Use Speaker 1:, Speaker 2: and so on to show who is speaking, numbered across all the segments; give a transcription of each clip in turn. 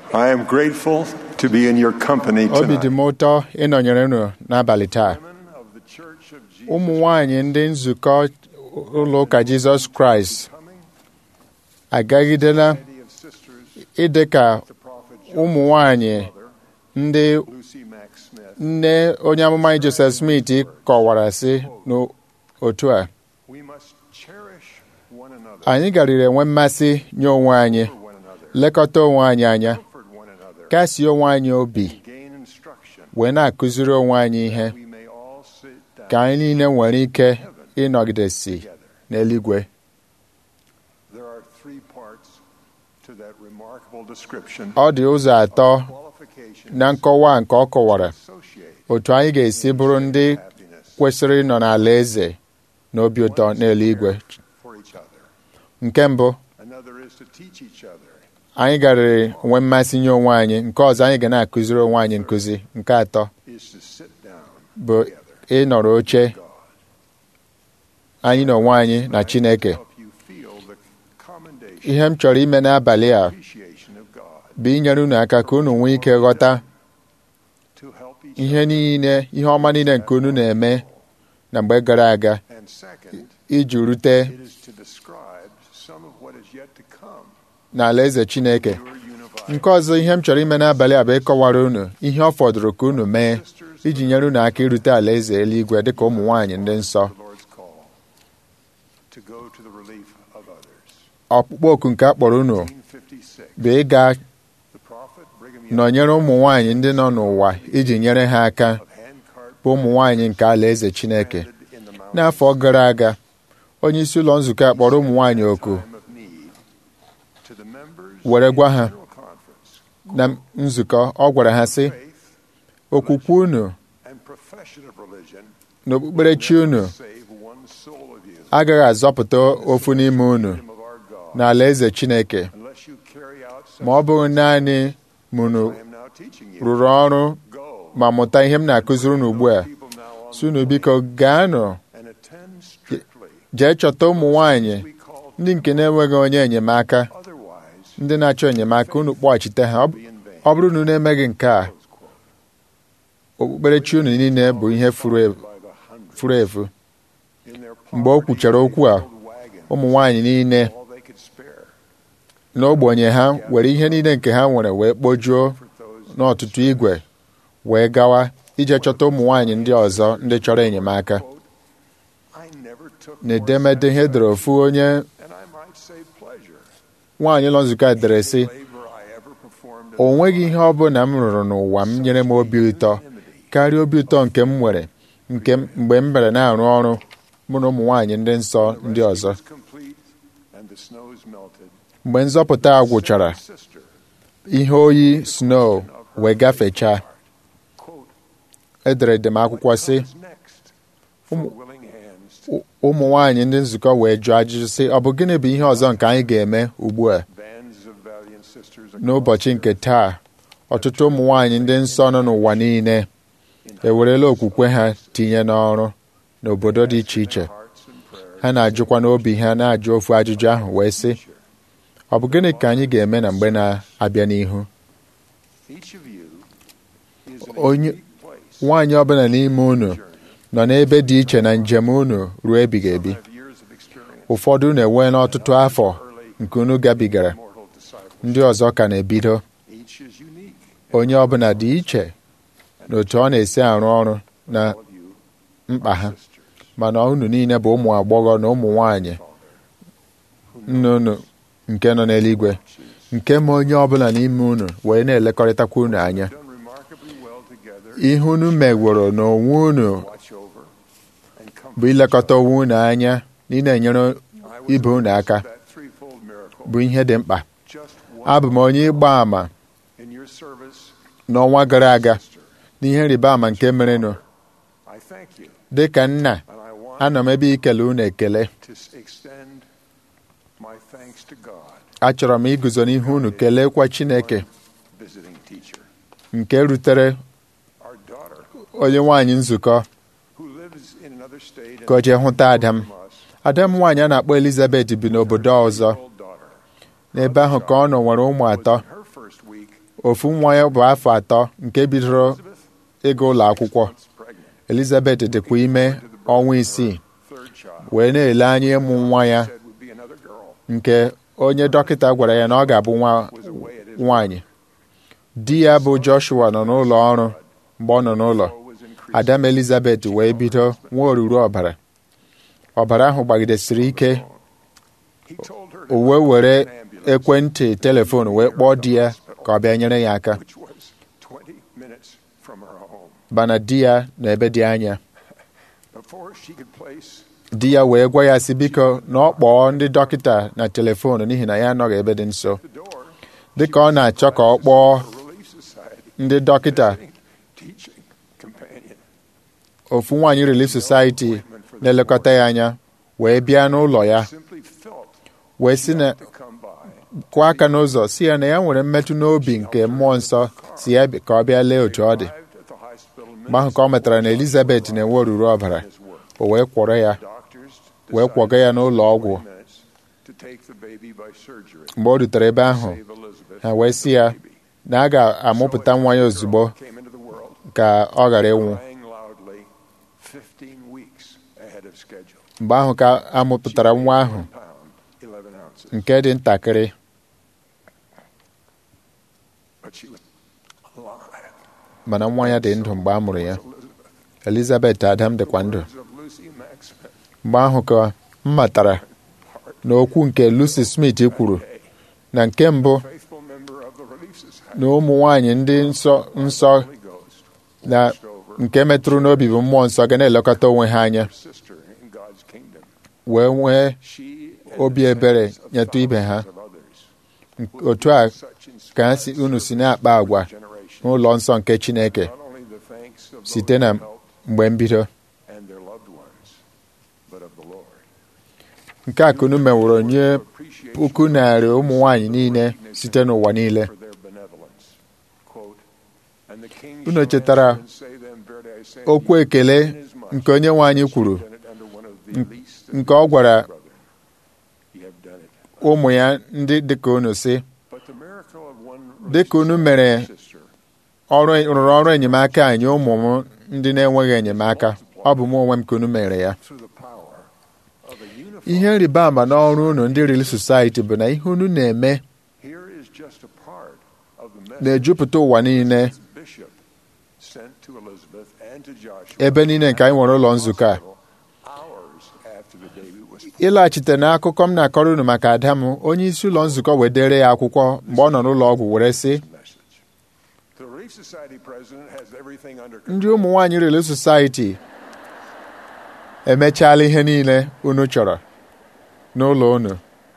Speaker 1: I am grateful to be in your company
Speaker 2: obi dị m
Speaker 1: tonight.
Speaker 2: ụtọ ịnọnyere unu n'abalị taa
Speaker 1: Women of the Church of Jesus
Speaker 2: ụmụ nwanyị ndị nzukọ ụlọ ụka Jizọs Kraịst
Speaker 1: coming,
Speaker 2: agagidela
Speaker 1: Lady of Sisters,
Speaker 2: ịdị ka
Speaker 1: the prophet
Speaker 2: ụmụ nwanyị
Speaker 1: Mother,
Speaker 2: ndị
Speaker 1: Lucy Mack Smith.
Speaker 2: nne onye amụma anyị Joseph Smith kọwara sị n'otu a
Speaker 1: We must cherish one another,
Speaker 2: anyị garịrị enwe mmasị nye onwe anyị
Speaker 1: for one another,
Speaker 2: lekọta onwe anyị anya
Speaker 1: comfort one another,
Speaker 2: kasie onwe anyị obi
Speaker 1: gain instruction.
Speaker 2: wee na-akụziri onwe anyị ihe
Speaker 1: We may all sit down
Speaker 2: ka anyị niile nwere ike ịnọgidesi
Speaker 1: together.
Speaker 2: n'eluigwe
Speaker 1: There are three parts to that remarkable description.
Speaker 2: ọ dị ụzọ atọ
Speaker 1: Qualifications
Speaker 2: na nkọwa nke ọ kọwara
Speaker 1: associate
Speaker 2: otu anyị ga-esi bụrụ ndị
Speaker 1: happiness
Speaker 2: kwesịrị ịnọ n'ala eze na obi ụtọ n'eluigwe
Speaker 1: for each other.
Speaker 2: nke mbụ
Speaker 1: Another is to teach each other.
Speaker 2: anyị garịrị nwee mmasị nye onwe anyị nke ọzọ anyị ga na-akụziri onwe anyị nkụzi nke atọ
Speaker 1: is to sit down
Speaker 2: bụ
Speaker 1: together.
Speaker 2: ịnọrọ oche
Speaker 1: God.
Speaker 2: anyị na onwe anyị na Chineke
Speaker 1: Help you feel the commendation,
Speaker 2: ihe m chọrọ ime n'abalị a
Speaker 1: appreciation of God
Speaker 2: bụ inyere unu aka ka unu nwee ike ghọta
Speaker 1: to help each
Speaker 2: ihe niile ihe ọma niile nke unu na-eme na mgbe gara aga
Speaker 1: other. And second,
Speaker 2: iji rute
Speaker 1: it is to describe some of what is yet to come.
Speaker 2: n'ala eze Chineke
Speaker 1: Your unified
Speaker 2: nke ọzọ ihe m chọrọ ime n'abalị a bụ ịkọwara unu ihe ọ fọdụrụ ka unu mee iji nyere unu aka irute ala eze eluigwe dịka ụmụ nwaanyị ndị nsọ
Speaker 1: the Lord's call to go to the relief of others.
Speaker 2: ọkpụkpọ oku nke a kpọrọ unu
Speaker 1: 1956,
Speaker 2: bụ ịga
Speaker 1: the prophet Brigham Young
Speaker 2: nọnyere ụmụ nwaanyị ndị nọ n'ụwa iji nyere ha aka
Speaker 1: of handcart
Speaker 2: bụ ụmụ nwaanyị nke ala eze Chineke
Speaker 1: planted in the mountains
Speaker 2: n'afọ gara aga onye isi ụlọ nzukọ a kpọrọ ụmụ nwaanyị oku
Speaker 1: time of need to the members
Speaker 2: were gwa ha
Speaker 1: of the General Conference,
Speaker 2: na nzukọ ọ gwara ha sị
Speaker 1: faith
Speaker 2: okwukwe unu
Speaker 1: and profession of religion
Speaker 2: na okpukperechi unu
Speaker 1: save one soul of you
Speaker 2: agaghị azọpụta ofu n'ime unu
Speaker 1: kingdom of our God
Speaker 2: n'ala eze Chineke
Speaker 1: unless you carry out such
Speaker 2: ma ọ bụrụ naanị ma unu
Speaker 1: I am now teaching you.
Speaker 2: rụrụ ọrụ
Speaker 1: Go.
Speaker 2: ma mụta ihe m na-akụziri unu ugbu a
Speaker 1: People now on
Speaker 2: si unu biko gaanụ
Speaker 1: and attend strictly.
Speaker 2: jee chọta ụmụ nwaanyị
Speaker 1: We call
Speaker 2: ndị nke na-enweghị onye enyemaka
Speaker 1: otherwise
Speaker 2: ndị na-achọ enyemaka unu kpọghachite ha Ọ bụ-
Speaker 1: be in vain.
Speaker 2: ọ bụrụ na unu emeghị nke a
Speaker 1: Close quote.
Speaker 2: okpukperechi unu niile bụ ihe furu efu-
Speaker 1: By the hundreds
Speaker 2: furu efu
Speaker 1: in their
Speaker 2: mgbe o kwuchara okwu a
Speaker 1: poverty-filled wagon,
Speaker 2: ụmụ nwaanyị niile
Speaker 1: all they could spare
Speaker 2: n'ogbenye ha were ihe niile nke ha nwere wee kpojuo
Speaker 1: for those
Speaker 2: n'ọtụtụ igwe wee gawa ije chọta ụmụ nwaanyị ndị ọzọ ndị chọrọ enyemaka
Speaker 1: quote, I never took more
Speaker 2: n'edemede ihe dere ofu onye
Speaker 1: and I might say pleasure
Speaker 2: nwaanyị ụlọ nzukọ a dere sị
Speaker 1: labor I ever performed
Speaker 2: o nweghị ihe ọ bụla m rụrụ n'ụwa m nyere m obi ụtọ karịa obi ụtọ nke m nwere nke m- mgbe m bere na-arụ ọrụ mụ na ụmụ nwaanyị ndị nsọ ndị ọzọ
Speaker 1: was complete and the snows melted.
Speaker 2: mgbe nzọpụta a gwụchara
Speaker 1: Sister,
Speaker 2: ihe oyi snow wee gafechaa
Speaker 1: quote,
Speaker 2: edere edem akwụkwọ sị
Speaker 1: "What is next for willing hands to
Speaker 2: "Ụ- ụmụ nwaanyị ndị nzukọ wee jụọ ajụjụ sị ọ bụ gịnị bụ ihe ọzọ nke anyị ga-eme ugbu a
Speaker 1: bands of valiant sisters
Speaker 2: n'ụbọchị nke taa ọtụtụ ụmụ nwaanyị ndị nsọ nọ n'ụwa niile ewerela okwukwe ha tinye n'ọrụ n'obodo dị iche iche
Speaker 1: hearts and prayers
Speaker 2: ha na-ajụkwa n'obi ha na-ajụ ofu ajụjụ ahụ wee sị ọ bụ gịnị ka anyị ga-eme na mgbe na-abịa n'ihu
Speaker 1: each of you is in a
Speaker 2: Onye-
Speaker 1: unique place
Speaker 2: nwaanyị ọbụla n'ime unu nọ n'ebe dị iche na njem unu ruo ebighị ebi
Speaker 1: have years of experience
Speaker 2: ụfọdụ na-enwe n'ọtụtụ afọ nke unu gabigara
Speaker 1: mortal disciples
Speaker 2: ndị ọzọ ka na-ebido
Speaker 1: each is unique
Speaker 2: onye ọbụla dị iche na otu ọ na-esi arụ ọrụ na
Speaker 1: all of you
Speaker 2: mkpa ha
Speaker 1: sisters
Speaker 2: mana unu niile bụ ụmụ agbọghọ na ụmụ nwaanyị nne unu nke nọ n'eluigwe nke ma onye ọbụla n'ime unu wee na-elekọrịtakwa unu anya
Speaker 1: done remarkably well together
Speaker 2: ihe unu megworo n'onwe unu
Speaker 1: watch over and comfort
Speaker 2: bụ ilekọta onwe unu anya na ị na-enyere
Speaker 1: I was
Speaker 2: ibe unu aka
Speaker 1: that threefold miracle
Speaker 2: bụ ihe dị mkpa
Speaker 1: just
Speaker 2: abụ m onye ịgba àmà
Speaker 1: in your service
Speaker 2: n'ọnwa gara aga
Speaker 1: sister
Speaker 2: n'ihe nrịba ama nke merenụ
Speaker 1: I thank you
Speaker 2: dị ka nna
Speaker 1: and I want
Speaker 2: anọ m ebe ikele unu ekele
Speaker 1: to s- extend my thanks to God
Speaker 2: achọrọ m iguzo n'ihu unu kelekwa Chineke
Speaker 1: visiting teacher
Speaker 2: nke rutere
Speaker 1: our daughter
Speaker 2: onye nwaanyị nzukọ
Speaker 1: who lives in another state
Speaker 2: ka o jee hụta ada m
Speaker 1: from us
Speaker 2: ada m nwaanyị a na-akpọ Elizabeth bi n'obodo ọzọ
Speaker 1: old daughter
Speaker 2: n'ebe ahụ ka ọ nọ nwere ụmụ atọ
Speaker 1: her first week
Speaker 2: ofu nwa ya bụ afọ atọ nke bidoro ịga ụlọ akwụkwọ
Speaker 1: Once pregnant,
Speaker 2: Elizabeth dịkwa ime ọnwa isii
Speaker 1: third child,
Speaker 2: wee na-ele anya ịmụ nwa ya
Speaker 1: said would be another girl,
Speaker 2: nke onye dọkịta gwara ya na ọ ga-abụ nwa
Speaker 1: was away at his
Speaker 2: nwaanyị di ya bụ Joshua nọ n'ụlọ ọrụ mgbe ọ nọ n'ụlọ
Speaker 1: flow was increasing.
Speaker 2: Adam Elizabeth wee bido nwa oruru ọbara ọbara ahụ gbagidesiri ike
Speaker 1: He told her
Speaker 2: o
Speaker 1: to
Speaker 2: wee were
Speaker 1: an ambulance,
Speaker 2: ekwentị telefon wee kpọọ di ya ka ọ bịa nyere ya aka
Speaker 1: which was 20 minutes from her home.
Speaker 2: bana di ya na ebe dị anya
Speaker 1: Before she could place
Speaker 2: di ya wee gwa ya si biko na ọ kpọọ ndị dọkịta na telefon n'ihi na ya anọghị ebe dị nso
Speaker 1: the door,
Speaker 2: dịka ọ na-achọ ka ọ kpọọ
Speaker 1: the Relief Society,
Speaker 2: ndị dọkịta
Speaker 1: teaching companion,
Speaker 2: ofu nwaanyị Relief Society na-elekọta ya anya wee bịa n'ụlọ ya
Speaker 1: simply felt
Speaker 2: wee si na
Speaker 1: to come by.
Speaker 2: kụọ aka n'ụzọ si ya na ya nwere mmetụ n'obi nke mmụọ nsọ si ya bi- ka ọ bịa lee otu ọ dị
Speaker 1: Arrived at the hospital
Speaker 2: mgbe ahụ ka ọ metara na Elizabeth na-enwe oruru ọbara
Speaker 1: his work.
Speaker 2: o wee kwọrọ ya
Speaker 1: Doctors
Speaker 2: wee kwaga ya n'ụlọ ọgwụ
Speaker 1: minutes to take the baby by surgery.
Speaker 2: mgbe o rutere ebe ahụ
Speaker 1: Save Elizabeth
Speaker 2: ha wee sị ya na a ga-amụpụta nwa ya ozugbo
Speaker 1: came into the world
Speaker 2: ka ọ ghara ịnwụ
Speaker 1: crying loudly 15 weeks ahead of schedule.
Speaker 2: mgbe ahụ ka a mụpụtara nwa ahụ
Speaker 1: One pound, 11 ounces.
Speaker 2: nke dị ntakịrị
Speaker 1: But she was alive.
Speaker 2: mana nwa ya dị ndụ mgbe a mụrụ ya Elizabeth Adam dịkwa ndụ
Speaker 1: Words of Lucy Mack Smith.
Speaker 2: mgbe ahụ ka m matara na okwu nke Lucy Smith kwuru na nke mbụ
Speaker 1: Faithful member of the Relief Society.
Speaker 2: na ụmụ nwanyị ndị nsọ nsọ
Speaker 1: Holy Ghost
Speaker 2: na
Speaker 1: watched over
Speaker 2: nke metụrụ n'obi bụ mmụọ nsọ ga na-elekọta onwe ha anya
Speaker 1: her sister in God's kingdom.
Speaker 2: wee nwee
Speaker 1: She and
Speaker 2: obi
Speaker 1: the
Speaker 2: ebere
Speaker 1: tens of
Speaker 2: nyetụ ibe ha
Speaker 1: thousands of others
Speaker 2: otu a
Speaker 1: such
Speaker 2: ka ha si unu si na-akpa agwa
Speaker 1: generation.
Speaker 2: n'ụlọ nsọ nke Chineke
Speaker 1: Not only the thanks of those
Speaker 2: site na
Speaker 1: who helped
Speaker 2: mgbe mbido
Speaker 1: and their loved ones, but of the Lord.
Speaker 2: nke a ka unu meworo nye
Speaker 1: Appreciation
Speaker 2: puku narị ụmụ nwanyị niile site n'ụwa niile
Speaker 1: for their benevolence. Quote, "And the king
Speaker 2: Unu
Speaker 1: shall
Speaker 2: chetara
Speaker 1: answer and say them, Verily I say
Speaker 2: okwu
Speaker 1: unto you,
Speaker 2: ekele
Speaker 1: inasmuch
Speaker 2: nke onye nwe anyị
Speaker 1: as you
Speaker 2: kwuru
Speaker 1: have done it unto one of the least of
Speaker 2: nke ọ gwara
Speaker 1: these, brethren, ye have done it."
Speaker 2: ụmụ ya ndị dịka unu si
Speaker 1: But the miracle of one
Speaker 2: Dịka unu mere
Speaker 1: sister
Speaker 2: ọrụ rụrụ ọrụ enyemaka anyị ụmụ m ndị na-enweghị enyemaka ọ bụ m onwe m ka unu mere ya
Speaker 1: through the power of a unified
Speaker 2: ihe nrịba ama n'ọrụ unu ndị Relief Society bụ na ihe unu na-eme
Speaker 1: here is just a part of the message
Speaker 2: na-ejupụta ụwa niile
Speaker 1: this bishop sent to Elizabeth and to Joshua
Speaker 2: ebe niile nke anyị nwere ụlọ nzukọ a
Speaker 1: hours after the baby was
Speaker 2: ịlaghachite n'akụkọ m na-akọrọ unu maka ada m onye isi ụlọ nzukọ wee dere ya akwụkwọ mgbe ọ nọ n'ụlọ ọgwụ were sị
Speaker 1: message. The Relief Society president has everything under
Speaker 2: ndị ụmụ nwaanyị Relief Society emechaala ihe niile unu chọrọ n'ụlọ unu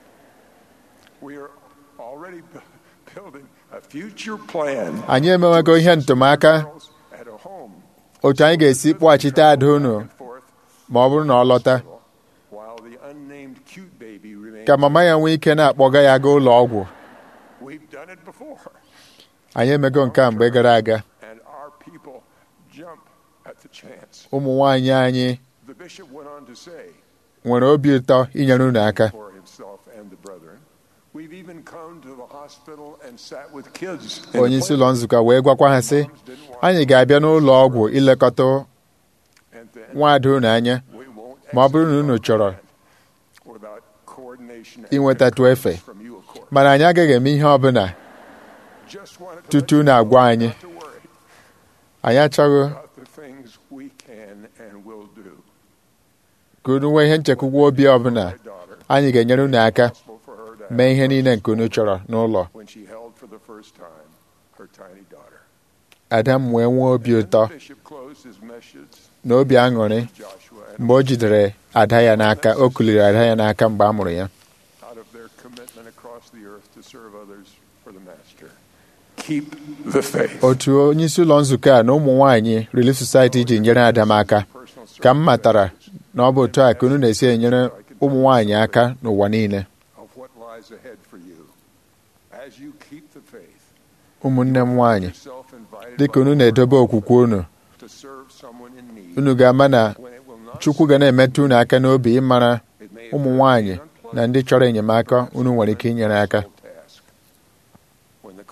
Speaker 1: We are already bu- building a future plan
Speaker 2: anyị emewego ihe ntụmaka
Speaker 1: girls at a home
Speaker 2: otu anyị ga-esi kpọghachite ada unu
Speaker 1: and forth
Speaker 2: ma ọ bụrụ na ọ lọta
Speaker 1: while the unnamed cute baby remains.
Speaker 2: ka mama ya nwee ike na-akpọga ya gaa ụlọ ọgwụ
Speaker 1: We've done it before,
Speaker 2: anyị emego nke a mgbe gara aga
Speaker 1: and our people jump at the chance.
Speaker 2: ụmụ nwaanyị anyị
Speaker 1: The bishop went on to say
Speaker 2: nwere obi ụtọ inyere unu aka
Speaker 1: for himself and the brethren, we've even come to the hospital and sat with kids. in the
Speaker 2: onye isi ụlọ
Speaker 1: playground.
Speaker 2: nzukọ wee gwakwa ha sị anyị ga-abịa n'ụlọ ọgwụ ilekọta
Speaker 1: And then
Speaker 2: nwaada unu anya
Speaker 1: we won't
Speaker 2: ma ọ bụrụ na unu
Speaker 1: execute
Speaker 2: chọrọ
Speaker 1: our plan without coordination and
Speaker 2: inwetatụ efe
Speaker 1: from you, of course.
Speaker 2: mana anyị agaghị eme ihe ọbụla
Speaker 1: Just wanted to
Speaker 2: tutu
Speaker 1: let you
Speaker 2: na-agwa
Speaker 1: know
Speaker 2: anyị
Speaker 1: not to worry
Speaker 2: anyị achọghị
Speaker 1: about the things we can and will do.
Speaker 2: ka unu nwee ihe nchekwugwu obi ọbụla
Speaker 1: My daughter,
Speaker 2: anyị ga-enyere unu aka
Speaker 1: possible for her to
Speaker 2: mee
Speaker 1: have
Speaker 2: ihe niile nke unu chọrọ n'ụlọ
Speaker 1: when she held for the first time her tiny daughter.
Speaker 2: ada m wee nwee obi
Speaker 1: And
Speaker 2: ụtọ
Speaker 1: the bishop closed his message
Speaker 2: na obi aṅụrị
Speaker 1: Joshua and
Speaker 2: mgbe o jidere ada ya n'aka o kuliri ada ya n'aka mgbe a mụrụ ya
Speaker 1: out of their commitment across the earth to serve others for the master. Keep the faith.
Speaker 2: otu onye isi ụlọ nzukọ a na ụmụ nwaanyị Relief Society ji nyere ada m aka
Speaker 1: Personal
Speaker 2: ka m matara na ọ bụ otu a ka unu na-esi enyere ụmụ nwaanyị aka n'ụwa niile
Speaker 1: of what lies ahead for you. As you keep the faith,
Speaker 2: ụmụnne m nwaanyị
Speaker 1: yourself invited
Speaker 2: dịka
Speaker 1: by
Speaker 2: unu
Speaker 1: the
Speaker 2: na-edobe
Speaker 1: Lord
Speaker 2: okwukwe unu
Speaker 1: to serve someone in need
Speaker 2: unu ga-ama na
Speaker 1: when it will not
Speaker 2: Chukwu ga na-emetụ unu aka n'obi ịmara
Speaker 1: it may
Speaker 2: ụmụ
Speaker 1: appear
Speaker 2: nwaanyị
Speaker 1: unpleasant,
Speaker 2: na ndị chọrọ enyemaka unu nwere ike inyere aka
Speaker 1: task. When the call comes,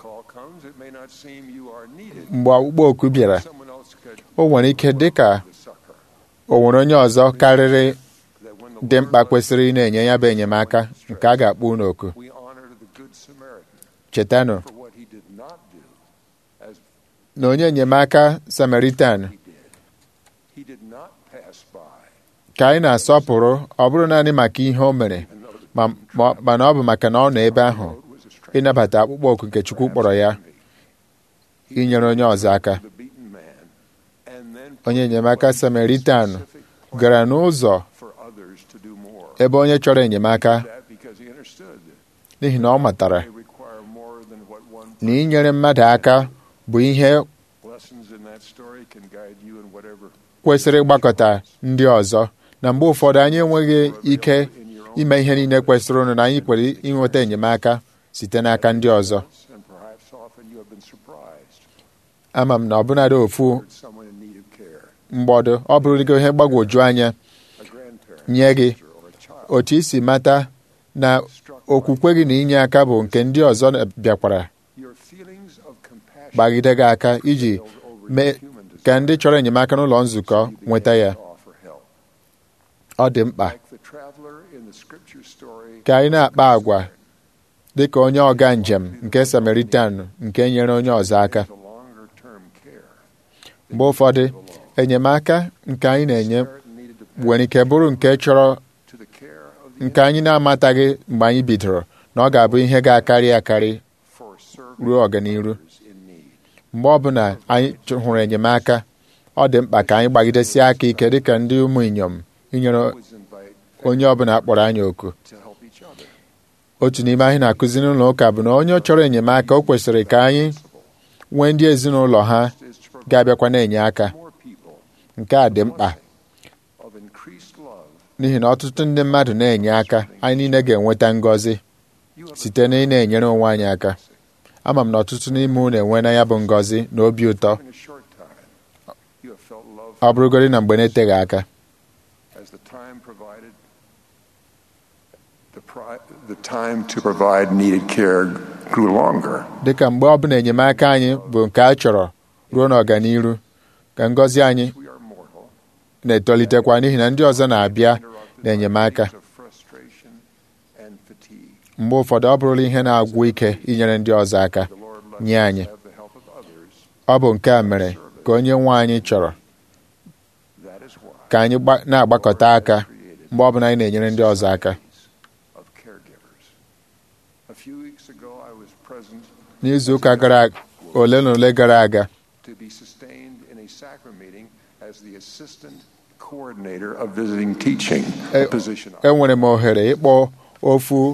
Speaker 1: comes, it may not seem you are needed.
Speaker 2: mgbe ọkpụkpọ oku bịara
Speaker 1: Someone else could
Speaker 2: o nwere ike dị ka
Speaker 1: the succor.
Speaker 2: o nwere onye ọzọ karịrị
Speaker 1: That when the
Speaker 2: dị
Speaker 1: Lord
Speaker 2: mkpa
Speaker 1: loves
Speaker 2: kwesịrị ị na-enye ya bụ enyemaka nke a ga-akpọ unu oku
Speaker 1: we honor the good Samaritan
Speaker 2: chetanụ
Speaker 1: for what he did not do as
Speaker 2: na onye enyemaka samaritan
Speaker 1: he did. He did not pass by,
Speaker 2: ka anyị na-asọpụrụ ọ bụrụ naanị maka ihe o mere
Speaker 1: even though the
Speaker 2: ma- ma- mana ọ bụ maka na ọ nọ ebe ahụ
Speaker 1: road was a strange
Speaker 2: ịnabata akpụkpọ oku nke Chukwu kpọrọ ya
Speaker 1: He
Speaker 2: inyere onye ọzọ aka
Speaker 1: the beaten man, and then
Speaker 2: onye enyemaka samaritan
Speaker 1: specific
Speaker 2: gara n'ụzọ
Speaker 1: for others to do more.
Speaker 2: ebe onye chọrọ enyemaka
Speaker 1: That because he understood that
Speaker 2: n'ihi na ọ matara
Speaker 1: they require more than what one
Speaker 2: na inyere mmadụ aka bụ ihe
Speaker 1: lessons in that story can guide you in whatever
Speaker 2: kwesịrị ịgbakọta ndị ọzọ na mgbe ụfọdụ anyị enweghị ike ime ihe niile kwesịrị ụnụ na anyị kwere inweta enyemaka site n'aka ndị ọzọ
Speaker 1: and perhaps often you have been surprised
Speaker 2: ama m na ọbụnadị ofu
Speaker 1: that someone in need of care,
Speaker 2: mgbọdụ ọ bụrụgo ihe mgbagwoju anya
Speaker 1: a grandparent,
Speaker 2: nye gị
Speaker 1: or a child
Speaker 2: otu isi mata na
Speaker 1: struck
Speaker 2: okwukwe gị na inye aka bụ nke ndị ọzọ bịakwara
Speaker 1: your feelings of compassion
Speaker 2: gbagide gị aka iji
Speaker 1: failed over
Speaker 2: mee
Speaker 1: your human
Speaker 2: ka ndị chọrọ enyemaka n'ụlọ nzukọ
Speaker 1: desire. You began
Speaker 2: nweta ya
Speaker 1: to offer help.
Speaker 2: ọ dị mkpa
Speaker 1: Like the traveler in the scripture story,
Speaker 2: ka anyị na-akpa agwa dị ka onye ọga njem nke samaritan nke nyere onye ọzọ aka
Speaker 1: the longer-term care
Speaker 2: mgbe ụfọdụ enyemaka nke anyị na-enye nwere ike bụrụ nke chọrọ
Speaker 1: to the care of the
Speaker 2: nke anyị na-amataghị mgbe anyị bidoro na ọ ga-abụ ihe ga-akarị akarị
Speaker 1: for serving
Speaker 2: ruo ọganiru
Speaker 1: others in need.
Speaker 2: mgbe ọbụla anyị chọ- hụrụ enyemaka ọ dị mkpa ka anyị gbagidesie aka ike dịka ndị ụmụ inyom inyere
Speaker 1: Always invite
Speaker 2: onye ọbụla akpọrọ anyị oku
Speaker 1: to help each other.
Speaker 2: otu n'ime anyị na-akụzi n'ụlọ ụka bụ na onye chọrọ enyemaka o kwesịrị ka anyị nwee ndị ezinụlọ ha
Speaker 1: Is to provide
Speaker 2: ga-abịakwa na-enye aka
Speaker 1: more people
Speaker 2: nke a dị mkpa
Speaker 1: of increased love.
Speaker 2: n'ihi na ọtụtụ ndị mmadụ na-enye aka anyị niile ga-enweta ngọzi
Speaker 1: You have
Speaker 2: site na ị na-enyere onwe anyị aka ama m na ọtụtụ n'ime unu enwe na ya bụ ngọzi na obi ụtọ
Speaker 1: in a short time. You have felt love
Speaker 2: ọ bụrụgodị na mgbe na-eteghị aka
Speaker 1: as the time provided. The, pri- the time to provide needed care grew longer.
Speaker 2: dịka mgbe ọbụla enyemaka anyị bụ nke a chọrọ ruo n'ọganiru ka ngọzi anyị
Speaker 1: We are mortal.
Speaker 2: na-etolitekwa n'ihi na ndị ọzọ na-abịa na enyemaka
Speaker 1: Of frustration and fatigue.
Speaker 2: mgbe ụfọdụ ọ bụrụla ihe na-agwụ ike inyere ndị ọzọ aka
Speaker 1: The Lord lets
Speaker 2: nye
Speaker 1: us
Speaker 2: anyị
Speaker 1: have the help of others.
Speaker 2: ọ bụ nke a mere ka onye nwe anyị chọrọ
Speaker 1: That is why
Speaker 2: ka anyị gba- na-agbakọta aka
Speaker 1: created
Speaker 2: mgbe ọbụla anyị na-enyere ndị ọzọ aka
Speaker 1: of caregivers. A few weeks ago, I was present
Speaker 2: n'izu ụka gara aga ole na ole gara aga
Speaker 1: to be sustained in a sacrament meeting as the assistant coordinator of visiting teaching, a
Speaker 2: Eh,
Speaker 1: position
Speaker 2: enwere m ohere ịkpọ ofu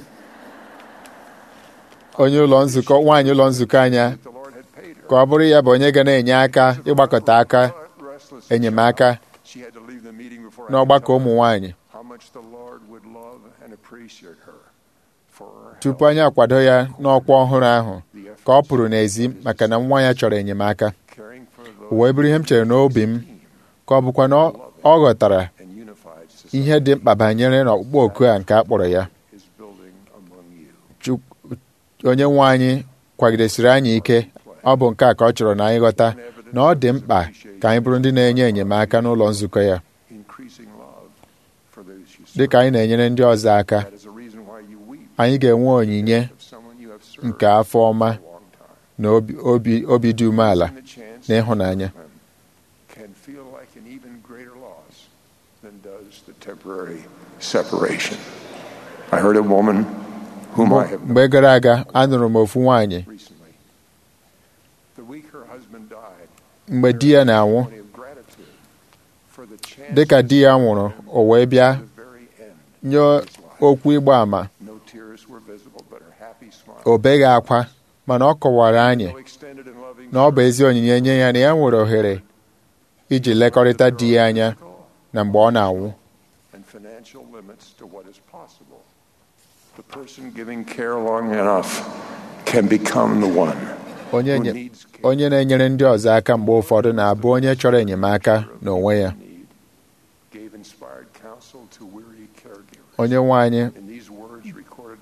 Speaker 2: onye ụlọ nzukọ nwaanyị ụlọ nzukọ anya
Speaker 1: the Lord had paid her.
Speaker 2: ka ọ bụrụ ya bụ onye ga na-enye aka ịgbakọta aka
Speaker 1: But restless
Speaker 2: enyemaka
Speaker 1: She had to leave the meeting before I
Speaker 2: n'ọgbakọ
Speaker 1: could
Speaker 2: ụmụ
Speaker 1: tell her
Speaker 2: nwaanyị
Speaker 1: how much the Lord would love and appreciate her for her
Speaker 2: tupu
Speaker 1: help,
Speaker 2: anyị akwado ya n'ọkwa ọhụrụ ahụ
Speaker 1: the
Speaker 2: ka ọ
Speaker 1: efforts
Speaker 2: pụrụ n'ezi maka na nwa ya chọrọ enyemaka
Speaker 1: caring for
Speaker 2: o
Speaker 1: those
Speaker 2: wee bụrụ ihe m chere n'obi m ka ọ bụkwa na ọ- ọ ghọtara
Speaker 1: and unified
Speaker 2: ihe dị mkpa banyere n'ọkpụkpọ oku a nke a kpọrọ ya
Speaker 1: is building among you.
Speaker 2: Chuk- onye nwe anyị kwagidesiri anyị ike ọ bụ nke a ka ọ chọrọ na anyị ghọta na ọ dị mkpa ka anyị bụrụ ndị na-enye enyemaka n'ụlọ nzukọ ya
Speaker 1: Increasing love for those you serve.
Speaker 2: dị ka anyị na-enyere ndị ọzọ aka
Speaker 1: That is the reason why you weep
Speaker 2: anyị ga-enwe onyinye
Speaker 1: of someone you have served
Speaker 2: nke afọ ọma
Speaker 1: for a long time.
Speaker 2: na obi- obi obi dị umeala
Speaker 1: Losing the chance
Speaker 2: na ịhụnanya
Speaker 1: to can feel like an even greater loss than does the temporary separation. I heard a woman whom I have known
Speaker 2: mgbe gara aga anụrụ m ofu nwaanyị
Speaker 1: recently. The week her husband died,
Speaker 2: mgbe di ya na-anwụ
Speaker 1: testimony of gratitude for the chance
Speaker 2: dị ka di ya nwụrụ o wee bịa
Speaker 1: to the very end.
Speaker 2: nye
Speaker 1: of his life.
Speaker 2: okwu ịgba ama
Speaker 1: No tears were visible, but her happy smile.
Speaker 2: o beghị akwa mana ọ kọwara anyị
Speaker 1: So extended and loving
Speaker 2: na ọ bụ ezi onyinye nye ya na ya nwere ohere iji lekọrịta di ya anya na mgbe ọ na-anwụ
Speaker 1: and financial limits to what is possible. The person giving care long enough can become the one
Speaker 2: onye
Speaker 1: who
Speaker 2: nye-
Speaker 1: needs care.
Speaker 2: onye na-enyere ndị ọzọ aka mgbe ụfọdụ na-abụ onye chọrọ enyemaka n'onwe ya
Speaker 1: Need, gave inspired counsel to weary caregivers.
Speaker 2: onye nwe anyị
Speaker 1: In these words recorded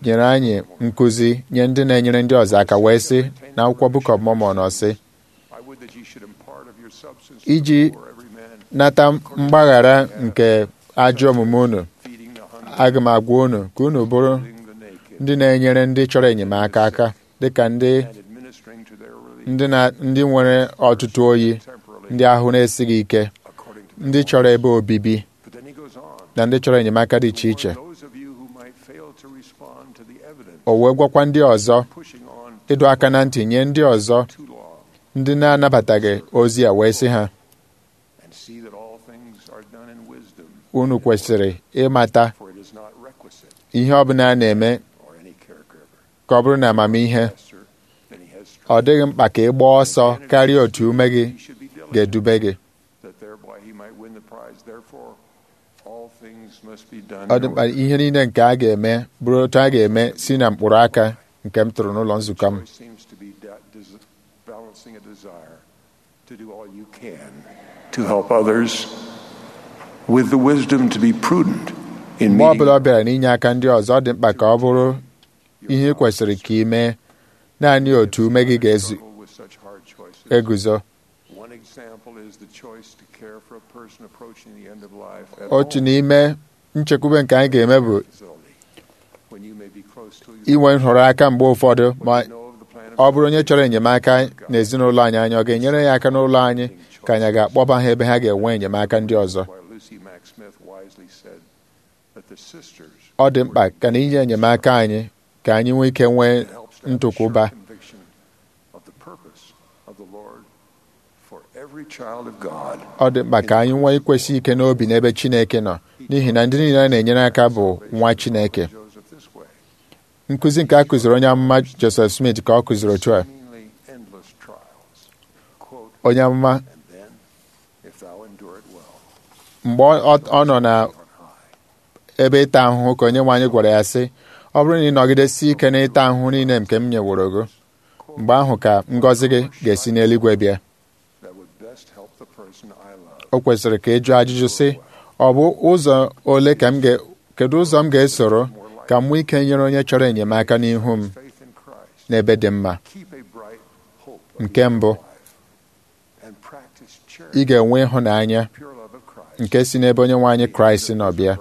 Speaker 2: nyere anyị nkụzi nye ndị na-enyere ndị ọzọ aka wee sị na akwụkwọ Book of Mormon ọ sị
Speaker 1: I would that ye should impart of your substance
Speaker 2: Iji
Speaker 1: for every man,
Speaker 2: nata mgbaghara nke ajọ omume unu
Speaker 1: feeding the hungry,
Speaker 2: aga m agwa unu ka unu bụrụ
Speaker 1: clothing the naked,
Speaker 2: ndị na-enyere ndị chọrọ enyemaka aka dịka ndị
Speaker 1: and administering to their relief
Speaker 2: ndị na- ndị nwere ọtụtụ oyi
Speaker 1: temporarily,
Speaker 2: ndị ahụ na-esighị ike
Speaker 1: according to
Speaker 2: ndị chọrọ ebe obibi
Speaker 1: But then he goes on.
Speaker 2: na ndị chọrọ enyemaka dị iche iche
Speaker 1: For those of you who might fail to respond to the evidence,
Speaker 2: o wee gwakwa ndị ọzọ
Speaker 1: pushing on
Speaker 2: ịdọ aka na ntị nye ndị ọzọ
Speaker 1: too long,
Speaker 2: ndị na-anabataghị ozi a wee sị ha
Speaker 1: and see that all things are done in wisdom,
Speaker 2: unu kwesịrị ịmata
Speaker 1: for it is not requisite
Speaker 2: ihe ọbụla a na-eme
Speaker 1: or any caregiver
Speaker 2: ka ọ bụrụ na amamihe
Speaker 1: faster than he has
Speaker 2: ọ
Speaker 1: strength.
Speaker 2: dịghị mkpa ka ị gbaa ọsọ karịa otu ume gị
Speaker 1: He should be diligent,
Speaker 2: ga-edube gị
Speaker 1: that thereby he might win the prize. Therefore, all things must be done
Speaker 2: ọ
Speaker 1: in
Speaker 2: dị mkpa
Speaker 1: order.
Speaker 2: ihe niile nke a ga-eme bụrụ otu a ga-eme si na mkpụrụ aka nke m tụrụ n'ụlọ nzukọ m
Speaker 1: Choice seems to be da- des- balancing a desire to do all you can to help others with the wisdom to be prudent in
Speaker 2: mgbe ọ bụla
Speaker 1: meeting
Speaker 2: ọ bịara n'inye aka ndị ọzọ ọ dị mkpa ka ọ bụrụ ihe ị kwesịrị ka ị mee naanị otu ume gị
Speaker 1: struggle with such hard choices.
Speaker 2: ga-eguzo
Speaker 1: One example is the choice to care for a person approaching the end of life at
Speaker 2: otu
Speaker 1: home
Speaker 2: n'ime nchekwube nke anyị ga-eme bụ
Speaker 1: facility, when you may be close to
Speaker 2: inwe nhọrọ aka mgbe ụfọdụ ma
Speaker 1: What you know of the plan of
Speaker 2: ọ bụrụ onye chọrọ enyemaka n'ezinụlọ anyị anyị ọ ga-enyere ya aka n'ụlọ anyị ka anyị ga-akpọba ha ebe ha ga-enwe enyemaka ndị ọzọ
Speaker 1: Why Lucy Mack Smith wisely said that the sisters
Speaker 2: ọ dị mkpa ka na inye enyemaka anyị ka anyị nwee ike nwee
Speaker 1: It helps to have a
Speaker 2: ntụkwụba
Speaker 1: sure conviction of the purpose of the Lord for every child of God.
Speaker 2: ọ dị mkpa ka anyị nwee ikwesị ike n'obi n'ebe Chineke nọ n'ihi na ndị niile a na-enyere aka bụ nwa Chineke
Speaker 1: Joseph this way.
Speaker 2: nkụzi nke a kụziri onye amụma Joseph Smith ka ọ kụziri otu a
Speaker 1: Seemingly endless trials. Quote,
Speaker 2: onye amụma
Speaker 1: and then, if thou endure it well,
Speaker 2: mgbe ọ ọ nọ na
Speaker 1: on high.
Speaker 2: ebe ịta ahụhụ ka onye nwe anyị gwara ya sị ọ bụrụ na ị nọgidesi ike n'ịta ahụhụ niile nke m nyeworo gị mgbe ahụ ka ngọzi gị ga-esi n'eluigwe bịa
Speaker 1: That would best help the person I love.
Speaker 2: o kwesịrị ka ị jụọ ajụjụ sị ọ bụ ụzọ ole ka m ga kedu ụzọ m ga-esoro ka m nwee ike nyere onye chọrọ enyemaka n'ihu m
Speaker 1: Faith in Christ.
Speaker 2: n'ebe dị mma
Speaker 1: Keep a bright hope of
Speaker 2: Nke
Speaker 1: eternal
Speaker 2: mbụ,
Speaker 1: life. And practice charity,
Speaker 2: ị ga-enwe ịhụnanya
Speaker 1: pure love of Christ.
Speaker 2: nke si n'ebe onye nwe anyị kraịst nọ bịa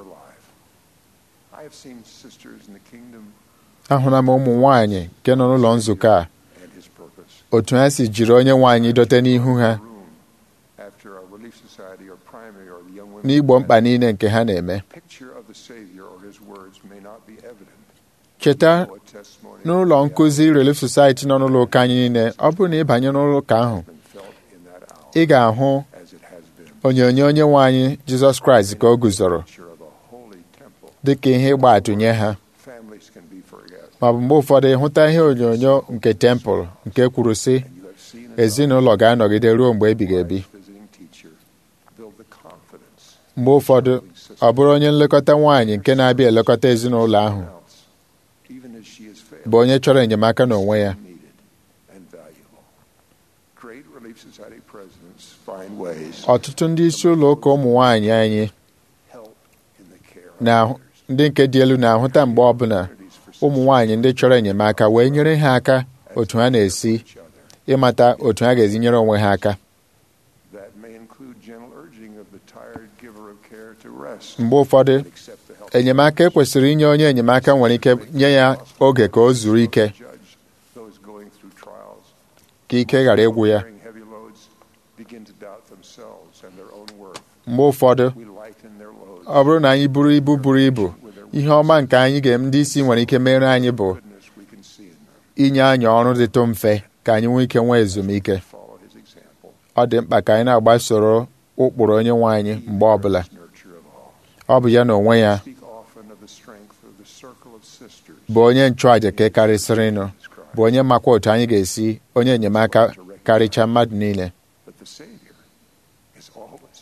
Speaker 1: I have seen sisters in the kingdom
Speaker 2: ahụla m ụmụ nwaanyị nke nọ n'ụlọ nzukọ a
Speaker 1: and his purpose.
Speaker 2: otu ha si jiri onye nwe anyị dote n'ihu ha
Speaker 1: Room after our relief society or primary or the young women.
Speaker 2: n'igbo mkpa niile nke ha na-eme
Speaker 1: Picture of the Savior or his words may not be evident.
Speaker 2: cheta
Speaker 1: though a testimony
Speaker 2: n'ụlọ nkụzi Relief Society nọ n'ụlọ ụka anyị niile ọ bụrụ na ị banye n'ụlọ ụka ahụ
Speaker 1: has been felt in that hour
Speaker 2: ị ga-ahụ
Speaker 1: as it has been.
Speaker 2: onyonyo onye nwe anyị Jizọs Kraịst ka o guzoro
Speaker 1: Picture of a holy temple.
Speaker 2: dị ka ihe ịgba atụ nye ha
Speaker 1: Families can be forget.
Speaker 2: ma ọ bụ mgbe ụfọdụ ịhụta ihe onyonyo nke tempụl nke kwuru sị
Speaker 1: And you have seen enough
Speaker 2: ezinụlọ ga-anọgide ruo mgbe ebighị ebi
Speaker 1: Christ visiting teacher build the confidence
Speaker 2: mgbe ụfọdụ ọ bụrụ onye nlekọta nwaanyị nke na-abịa elekọta ezinụlọ ahụ
Speaker 1: else, even as she has failed.
Speaker 2: bụ onye chọrọ enyemaka n'onwe ya
Speaker 1: needed and valuable. Great Relief Society presidents find ways
Speaker 2: ọtụtụ ndị isi ụlọ ụka ụmụ nwaanyị anyị
Speaker 1: help in the care of
Speaker 2: na
Speaker 1: others.
Speaker 2: ndị nke dị elu na-ahụta mgbe ọbụla
Speaker 1: Opportunities for
Speaker 2: ụmụ nwaanyị ndị chọrọ enyemaka wee nyere ha aka otu ha na-esi
Speaker 1: each other.
Speaker 2: ịmata otu ha ga-ezi nyere onwe ha aka
Speaker 1: That may include gentle urging of the tired giver of care to rest
Speaker 2: mgbe ụfọdụ
Speaker 1: and accept the help
Speaker 2: enyemaka ekwesịrị inye onye enyemaka nwere ike nye ya oge ka o zuru ike
Speaker 1: judge those going through trials.
Speaker 2: ka ike ghara ịgwụ ya
Speaker 1: Carrying heavy loads begin to doubt themselves and their own worth.
Speaker 2: mgbe ụfọdụ
Speaker 1: We lighten their loads.
Speaker 2: ọ bụrụ na anyị buru ibu buru ibu ihe ọma nke anyị ga ndị isi nwere ike mere anyị bụ
Speaker 1: Goodness we can see in them.
Speaker 2: inye anyị ọrụ dịtụ mfe ka anyị nwee ike nwee ezumike
Speaker 1: Follow his example.
Speaker 2: ọ dị mkpa ka anyị na-agbasoro ụkpụrụ onye nwe anyị mgbe ọbụla
Speaker 1: Nurture of all.
Speaker 2: ọ bụ ya na onwe ya
Speaker 1: Speak often of the strength of the circle of sisters.
Speaker 2: bụ onye nchụàjà ka karịsịrịnụ bụ onye makwa otu anyị ga-esi onye enyemaka karịcha mmadụ niile
Speaker 1: But the Savior is always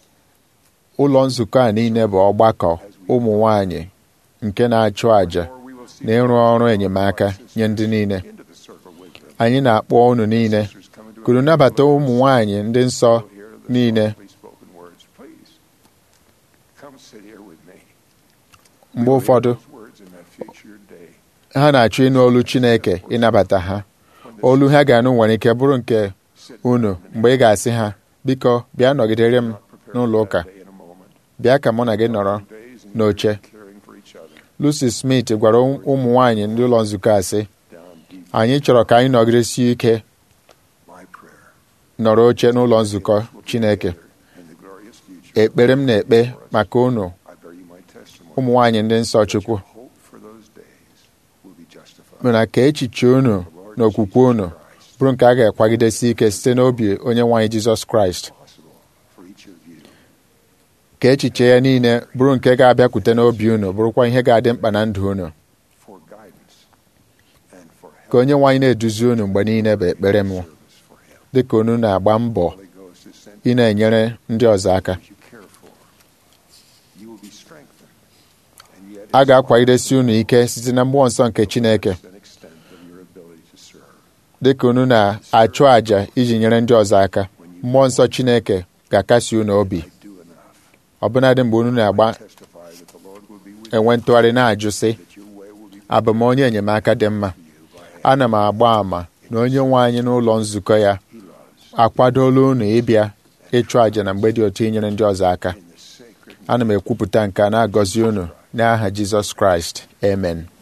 Speaker 2: ụlọ nzukọ a niile bụ ọgbakọ ụmụ nwanyị nke na-achụ àjà
Speaker 1: Or we will see
Speaker 2: na ịrụ ọrụ enyemaka nye ndị niile
Speaker 1: into the circle with them.
Speaker 2: anyị na-akpọ unu niile
Speaker 1: Sisters come into
Speaker 2: kuru nabata ụmụ nwanyị ndị nsọ
Speaker 1: Hear the
Speaker 2: niile
Speaker 1: softly spoken words. Please come sit here with me.
Speaker 2: mgbe ụfọdụ
Speaker 1: Those words in that future day.
Speaker 2: ha na-achọ ịnụ olu Chineke ịnabata ha olu ha ga-anụ nwere ike bụrụ nke unu mgbe ị ga-asị ha biko bịa nọgidere m n'ụlọ ụka bịa ka mụ na gị nọrọ n'oche Lucy Smith gwara ụmụ nwaanyị ndị ụlọ nzukọ a sị anyị chọrọ ka anyị nọgidesie ike nọrọ oche n'ụlọ nzukọ Chineke ekpere m na-ekpe maka unu ụmụ nwaanyị ndị nsọ Chukwu mana ka echiche unu na okwukwe unu bụrụ nke a ga-akwagidesi ike site n'obi onye nwaanyị Jizọs Kraịst ka echiche ya niile bụrụ nke ga-abịakwute n'obi unu bụrụkwa ihe ga-adị mkpa na ndụ unu ka onye nwaanyị na-eduzi unu mgbe niile bụ ekpere m dị ka unu na-agba mbọ ị na-enyere ndị ọzọ aka a ga-akwagidesi unu ike site na mmụọ nsọ nke Chineke dị ka unu na-achụ àjà iji nyere ndị ọzọ aka mmụọ nsọ Chineke ga-akasi unu obi ọbụnadị mgbe unu na-agba enwe ntụgharị na-ajụ sị abụ m onye enyemaka dị mma ana m agba àmà na onye nwe anyị n'ụlọ nzukọ ya akwadola unu ịbịa ịchụ àjà na mgbe dị otu inyere ndị ọzọ aka ana m ekwupụta nke a na-agọzi unu n'aha Jizọs Kraịst amen